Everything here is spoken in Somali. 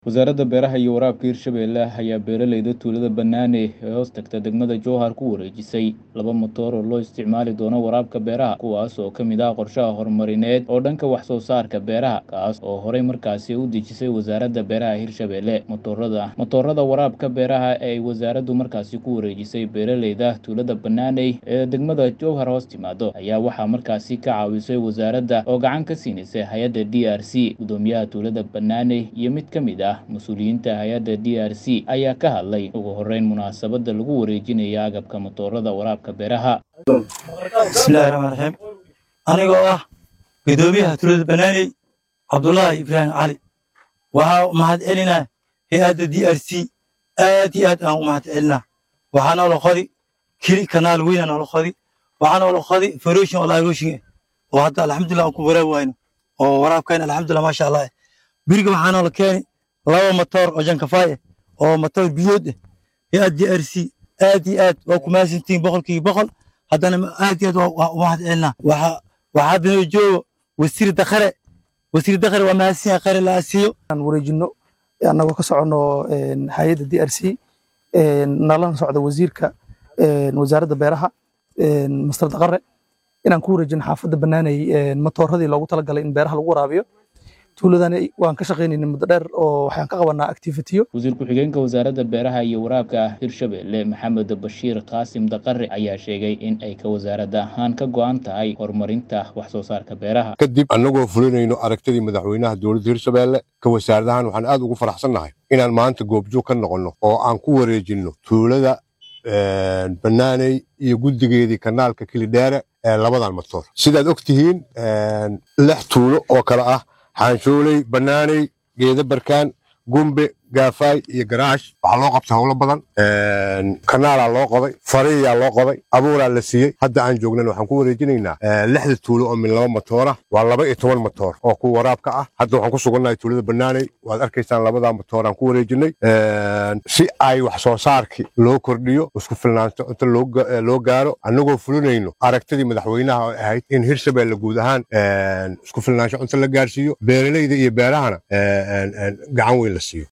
Wasaaradda Beeraha iyo Waraabka Hirshabelle ayaa beeralayda tuulada Banane ee hoos tagta degmada Jowhar ku wareejisay laba matoor oo loo isticmaali doono waraabka beeraha, kuwaas oo ka mid ah qorshaha horumarineed oo dhanka wax soo saarka beeraha, kaas oo horey markaasi u dejisay Wasaaradda Beeraha Hirshabelle. Matoorada matoorada waraabka beeraha ee ay wasaaraddu markaasi ku wareejisay beeralayda tuulada Banane ee degmada Jowhar hoos timaado ayaa waxaa markaasi ka caawisay wasaaradda oo gacan ka siinaysa hay'adda DRC. Gudoomiyaha tuulada Banane iyo mid ka mid ah mas-uuliyiinta hay'adda DRC ayaa ka hadlay ugu horreyn munaasabadda lagu wareejinayo agabka matoorada waraabka beeraha. bismillahi raxmaan raxiim anigoo ah gudoomiyaha tuulada banaaney cabdulaahi ibraahim cali waxaa u mahad celinaa hay-adda d r c aad iyo aad aan u mahad celinaa waxaa noola qodi kili kanaal weyna noola qodi waxaa noola qodi faroshin oo laagoshin oo hadda alxamdulilah aan ku waraab wayno oo waraabkayna alxamdulilah maasha allah biriga waxaa noola keeni laba matoor oo jankafaaye oo matoor biyood ah hay-ad d r c aad iyo aad waa ku mahadsantihiin boqolkiiba boqol haddana aad iyo aad waa u mahad celinaa waxaa waxaa hadda noo joogo wasiir dakhare wasiir dakhare waa mahadsan yahay khare la asiiyo aan wareejino annagoo ka soconno hay-adda d r c nalana socda wasiirka wasaaradda beeraha master daqare inaan ku wareejino xaafadda banaanay matooradii loogu talagalay in beeraha lagu waraabiyo tuuladani waan ka shaqaynayna muddo dheer oo waxaan ka qabanaa activitiyo wasiir ku-xigeenka wasaaradda beeraha iyo waraabka hirshabelle maxamed bashiir qaasim daqare ayaa sheegay in ay ka wasaaradda ahaan ka go'an tahay horumarinta wax soo saarka beeraha kadib annagoo fulinayno aragtidii madaxweynaha dowladda hirshabelle ka wasaaradahan waxaan aad ugu faraxsannahay inaan maanta goobjoog ka noqonno oo aan ku wareejinno tuulada banaaney iyo guddigeedii kanaalka kilidheere ee labadan matoor sidaad og tihiin lix tuulo oo kale ah xaanshooley banaaney geeda barkaan gumbe gaafaay iyo garaash waxaa loo qabtay howlo badan kanaalaa loo qoday fariyaa loo qoday abuuraa la siiyey hadda aan joognan waxaan ku wareejinaynaa lixda tuulo oo min laba matoora waa laba iyo toban matoor oo ku waraabka ah hadda waxaan ku sugannahay tuulada banaaney waad arkaysaan labadaa matoor aan ku wareejinay si ay wax soo saarkii loo kordhiyo isku filnaanto inta loo gaaro annagoo fulinayno aragtidii madaxweynaha oo ahayd in hirshabelle guud ahaan isku filnaansho inta la gaarsiiyo beeralayda iyo beerahana gacan weyn la siiyo